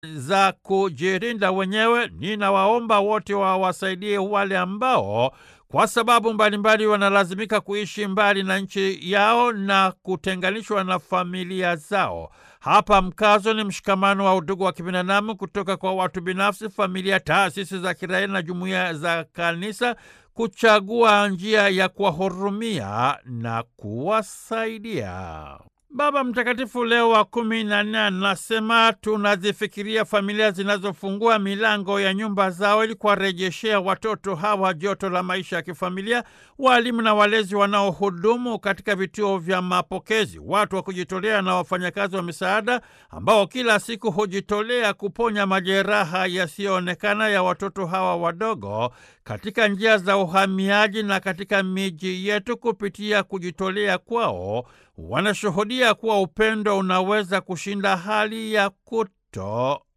za kujirinda wenyewe. Ninawaomba wote wawasaidie wale ambao kwa sababu mbalimbali wanalazimika kuishi mbali na nchi yao na kutenganishwa na familia zao. Hapa mkazo ni mshikamano wa udugu wa kibinadamu kutoka kwa watu binafsi, familia, taasisi za kiraia na jumuiya za kanisa kuchagua njia ya kuwahurumia na kuwasaidia. Baba Mtakatifu Leo wa kumi na nne anasema tunazifikiria familia zinazofungua milango ya nyumba zao ili kuwarejeshea watoto hawa joto la maisha ya kifamilia, walimu na walezi wanaohudumu katika vituo vya mapokezi, watu wa kujitolea na wafanyakazi wa misaada ambao kila siku hujitolea kuponya majeraha yasiyoonekana ya watoto hawa wadogo katika njia za uhamiaji na katika miji yetu. Kupitia kujitolea kwao wanashuhudia kuwa upendo unaweza kushinda hali ya kuto